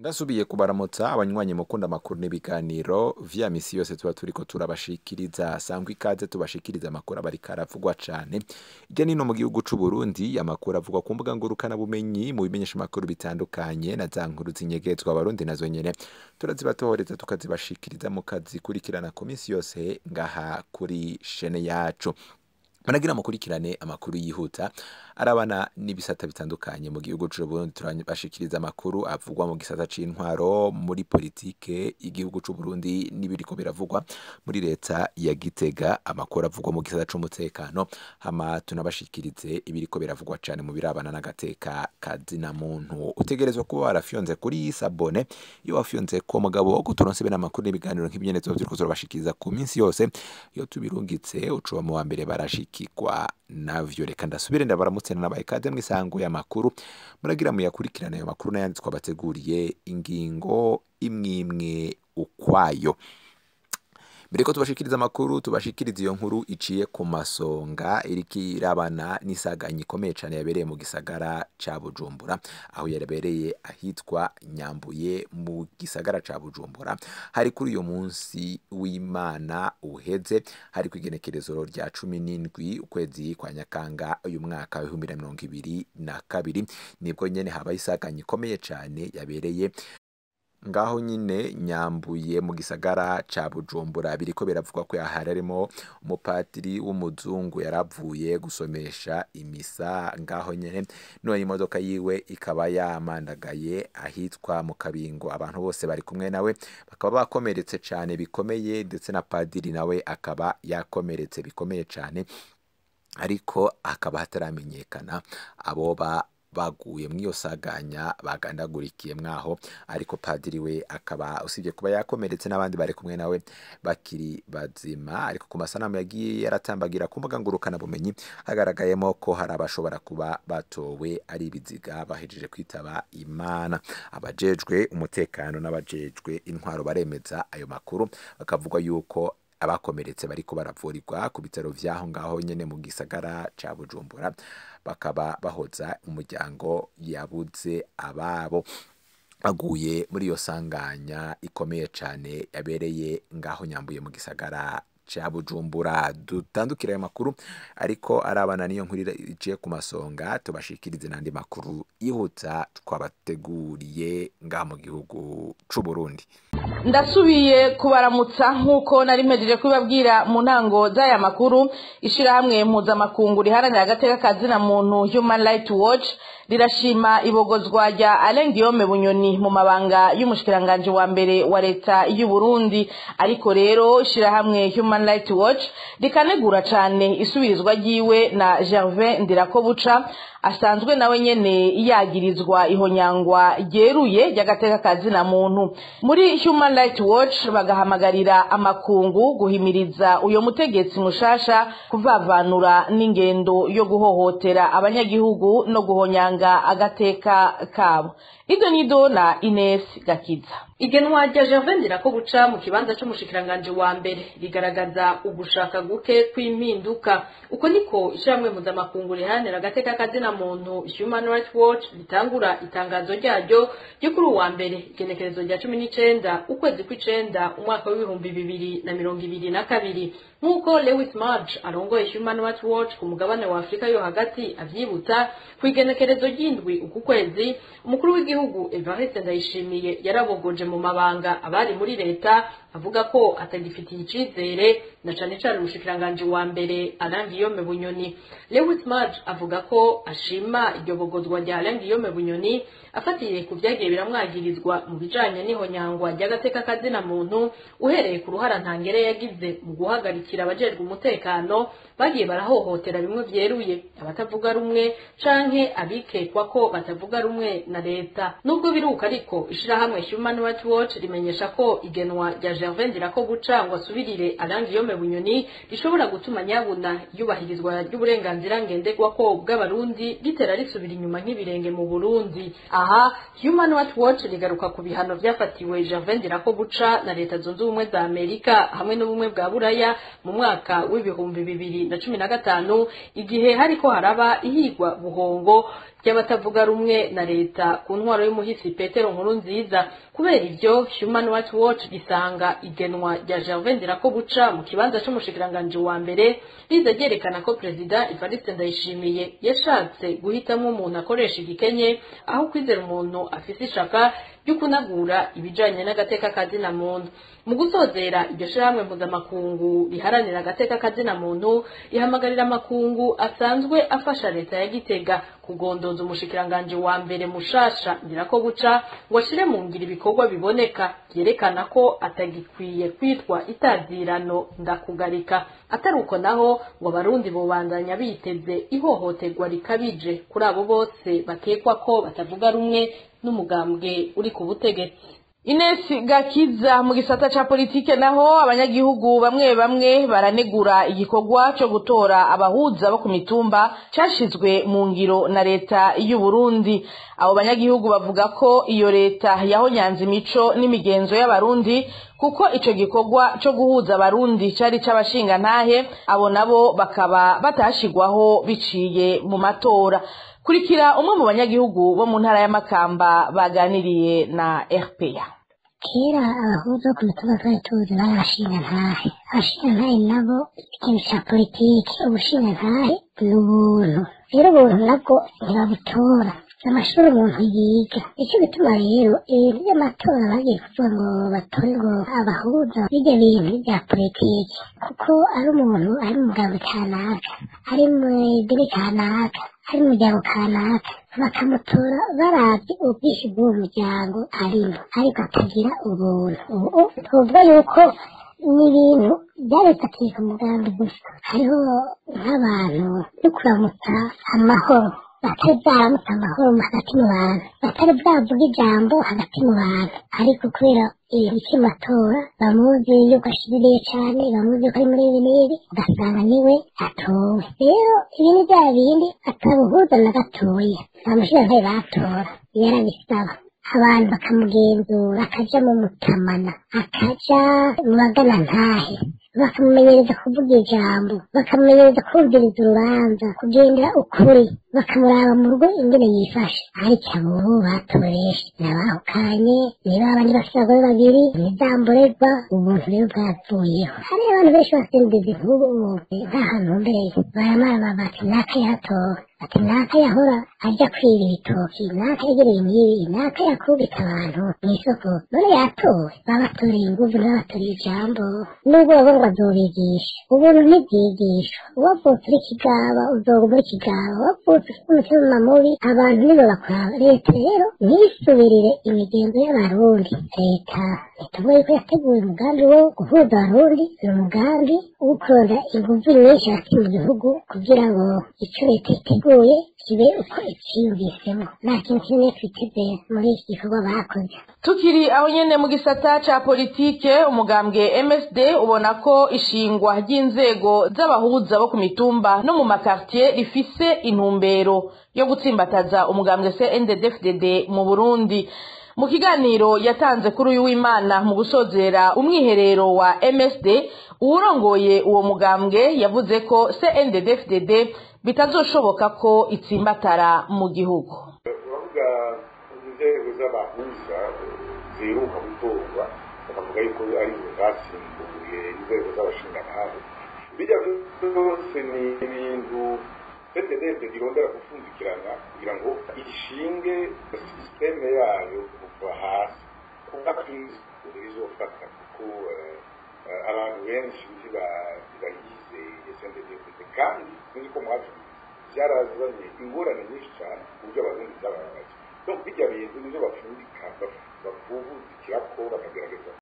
ndasubiye kubaramutsa abanywanyi mukunda amakuru n'ibiganiro vya misi yose tuba turiko turabashikiriza sangwa ikaze tubashikiriza amakuru aba ariko aravugwa cane irya nino mu gihugu c'u Burundi amakuru avugwa ku mbuga ngurukana bumenyi mu bimenyesha amakuru bitandukanye na za nkuru zinyegezwa abarundi nazo nyene turazibatohoreza tukazibashikiriza mu kazikurikirana ku misi yose ngaha kuri shene yacu managira mukurikirane amakuru yihuta arabana n'ibisata bitandukanye mu gihugu c'u Burundi turabashikiriza amakuru avugwa mu gisata c'intwaro muri politike igihugu c'u Burundi n'ibiriko biravugwa muri leta ya Gitega amakuru avugwa mu gisata c'umutekano hama tunabashikirize ibiriko biravugwa cane mu birabana n'agateka kazina muntu utegerezwa kuba warafyonze kuri sabone iyo wafyonze ko mugabo ko turonse bene amakuru n'ibiganiro nk'ibyene tuba turiko turabashikiriza ku minsi yose iyo tubirungitse ucuba mu wa mbere barashikirwa navyo reka ndasubire ndabaramutse nabaye kaze mwisango y'amakuru muragira muyakurikirana ayo makuru n'ayandi twabateguriye ingingo imwimwe ukwayo mbere ko tubashikiriza amakuru tubashikiriza iyo nkuru iciye ku masonga iriko irabana n'isaganya ikomeye cane yabereye mu gisagara ca Bujumbura aho yabereye ahitwa Nyambuye mu gisagara ca Bujumbura hari kuri uyo munsi w'Imana uheze hari kwigenekerezo rya cumi n'indwi ukwezi kwa Nyakanga uyu mwaka w'ibihumbi na mirongo ibiri na kabiri nibwo nyene habaye isaganya ikomeye cane yabereye ngaho nyine nyambuye mu gisagara ca Bujumbura biriko biravugwa ko yahari arimo umupatiri w'umuzungu yaravuye gusomesha imisa ngaho nyene none imodoka yiwe ikaba yamandagaye ahitwa mu kabingo abantu bose bari kumwe nawe bakaba bakomeretse cane bikomeye ndetse na padiri nawe akaba yakomeretse bikomeye cane ariko hakaba hataramenyekana aboba baguye mw'iyo saganya bagandagurikiye mwaho ariko padiri we akaba usibye kuba yakomeretse n'abandi bari kumwe nawe bakiri bazima ariko ku masanamu yagiye yaratambagira ku mbuga ngurukana bumenyi hagaragayemo ko hari abashobora kuba batowe ari ibiziga bahejeje kwitaba imana abajejwe umutekano n'abajejwe intwaro baremeza ayo makuru bakavuga yuko abakomeretse bariko baravurirwa ku bitaro vyaho ngaho nyene mu gisagara ca Bujumbura bakaba bahoza umuryango yabuze ababo baguye muri iyo sanganya ikomeye cane yabereye ngaho nyambuye mu gisagara ca Bujumbura dutandukira ayo makuru ariko arabana niyo nkuru iciye ku masonga tubashikirize n'andi makuru yihuta twabateguriye ngaha mu gihugu c'u Burundi ndasubiye kubaramutsa nk'uko nari mpejeje kubibabwira mu ntango z'aya makuru ishyirahamwe mpuzamakungu riharanira agateka kazina muntu human rights watch rirashima ibogozwa rya Alain Guillaume Bunyoni mu mabanga y'umushikiranganje wa mbere wa leta y'u Burundi ariko rero ishyirahamwe human rights watch rikanegura cane isubirizwa ryiwe na Gervais Ndirakobuca asanzwe nawe nyene yagirizwa ihonyangwa ryeruye ry'agateka kazina muntu muri human rights watch bagahamagarira amakungu guhimiriza uyo mutegetsi mushasha kuvavanura n'ingendo yo guhohotera abanyagihugu no guhonyanga agateka kabo ido nido na Ines Gakiza igenwa rya Gervais Ndirakobuca mu kibanza c'umushikiranganje wa mbere rigaragaza ugushaka guke kw'impinduka uko niko ishyirahamwe mpuzamakungu riharanira agateka kazina muntu Human Rights Watch ritangura itangazo ryaryo ryo kuri uwa mbere igenekerezo rya cumi n'icenda ukwezi kw'icenda umwaka w'ibihumbi bibiri na mirongo ibiri na kabiri nk'uko Lewis Marge arongoye Human Rights Watch ku mugabane wa Afurika yo hagati avyibutsa ku igenekerezo ry'indwi uku kwezi umukuru w'igihugu Evariste Ndayishimiye yarabogoje mu mabanga abari muri leta avuga ko atagifitiye icizere na cane cane umushikiranganje wa mbere Alain Guillaume Bunyoni Lewis Marge avuga ko ashima iryo bogozwa rya Alain Guillaume Bunyoni afatiye ku vyagiye biramwagirizwa mu bijanye n'ihonyangwa ry'agateka kazina muntu uhereye ku ruhara ntangere yagize mu guhagarikira abajejwe umutekano bagiye barahohotera bimwe vyeruye abatavuga rumwe canke abikekwa ko batavuga rumwe na leta nubwo biruka ariko ishirahamwe Human Rights Watch rimenyesha ko igenwa rya Gervais Ndirakobuca ngo asubirire Alain Guillaume Bunyoni rishobora gutuma nyabuna yubahirizwa ry'uburenganzira ngenderwako bw'abarundi ritera risubira inyuma nk'ibirenge mu Burundi aha Human Rights Watch rigaruka ku bihano vyafatiwe Gervais Ndirakobuca na leta zunze ubumwe za Amerika hamwe n'ubumwe bwa Buraya mu mwaka w'ibihumbi bibiri na cumi na gatanu igihe hariko haraba ihigwa buhongo ry'abatavuga rumwe na leta ku ntwaro y'umuhisi petero nkuru nziza kubera ivyo human rights watch gisanga igenwa rya gervais ndirakobuca mu kibanza c'umushikiranganji wa mbere riza ryerekana ko perezida evariste ndayishimiye yashatse guhitamwo umuntu akoresha igikenye aho kwizera umuntu afise ishaka ryo kunagura ibijanye n'agateka kazina muntu mu gusozera iryo shirahamwe mpuzamakungu riharanira agateka kazina muntu ihamagarira amakungu asanzwe afasha leta ya gitega kugondoza umushikiranganji wa mbere mushasha ndirako guca ngo ashire mu ngiro ibikorwa biboneka vyerekana ko atagikwiye kwitwa itazirano ndakugarika atari uko naho ngo abarundi bobandanya biteze ihohoterwa rikabije kuri abo bose bakekwa ko batavuga rumwe n'umugambwe uri ku butegetsi Ines Gakiza mu gisata ca politike naho abanyagihugu bamwe bamwe baranegura igikorwa cyo gutora abahuza bo ku mitumba cashizwe mu ngiro na leta y'u Burundi abo banyagihugu bavuga ko iyo leta yahonyanze imico n'imigenzo y'abarundi kuko ico gikorwa cyo guhuza abarundi cari c'abashinga ntahe abo nabo bakaba batashigwaho biciye mu matora kurikira umwe mu banyagihugu bo mu ntara y'amakamba baganiriye na RPA kera abahuza ku mitumba twari tuzi bari abashinga ntahe abashinga ntahe nabo ikintu ca politiki ubushinga ntahe ni ubuntu rero ubuntu nabwo ntibabutora amashuri umuntu yiga icyo bituma rero ibintu by'amatora bagiye kuvuga ngo batore ngo abahuza bijya bintu bya politiki kuko ari umuntu ari mu mugabo kanaka ari mu idini kanaka ari mu muryango kanaka bakamutora barabye ubwinshi bw'uwo muryango arimo ariko atagira ubuntu ubu tuvuga yuko ni ibintu byarifatiye ku mugambi gusa hariho nk'abantu no kuramutsa amahoro batari bwaramutse amahoro hagati mu bantu batari bwavuga ijambo hagati mu bantu ariko kubera ibintu cy'amatora bamuzi yuko ashiririye cyane bamuzi yuko ari muri ibi n'ibi ugasanga niwe atowe rero ibi ni bya bindi atabuhuza na gatoya nta mushinga batora yarabisaba abantu bakamugenzura akaja mu mutamana akaja mu bagana ntahe bakamumenyereza kuvuga ijambo bakamumenyereza kumviriza urubanza kugendera ukuri bakamuraba mu rugo ingene yifashe ariko abo batoresha nabahukanye niba abandi bafite abagore babiri nizamborerwa ubuntu rero bwavuyeho hari abantu benshi basendiza inkuru nta hantu mbereye baramara bati naka yatowe ati naka yahora ajya kwiba ibitoki naka yegereye imyibi naka yakubita abantu mu isoko none yatowe babatoreye inguvu ntibabatoreye ijambo nubwo baba ngo azobigisha ubuntu ntibwigishwa wavutse uri kigaba uzoga muri kigaba wavutse ufite umutima mubi abantu nibo bakuraba leta rero ntisubirire imigenzo y'abarundi leta itavuga yuko yateguye umugambi wo guhuza abarundi ni umugambi wo kuronda inguvu nyinshi hagati mu gihugu kugira ngo icyo leta iteguye kibe uko icyiyumvisemo nta kintu kimwe twiteze muri iki gikorwa bakoze tukiri aho nyene mu gisata ca politike umugambwe MSD ubona ko ishingwa ry'inzego z'abahuza bo ku mitumba no mu makartier rifise intumbero yo gutsimbataza umugambwe CNDD-FDD mu Burundi mu kiganiro yatanze kuri uyu w'Imana mu gusozera umwiherero wa MSD uwurongoye uwo mugambwe yavuze ko CNDD-FDD bitazoshoboka ko itsimbatara mu gihugu uravuga inzego z'abahuza ziheruka gutorwa bakavuga yuko arizo zasimbuye inzego z'abashingantahe bijya byose ni ibintu ptdf irondera gupfundikirana kugira ngo ishinge sisiteme yayo kuva hasi kuba izofata kuko abantu benshi ntibayizeye sndf kandi sinzi ko mwacu byarazanye ingorane nyinshi cyane ku buryo abarundi byababaje donc bijya bintu nibyo bapfundika bavubuzikira ko bakagerageza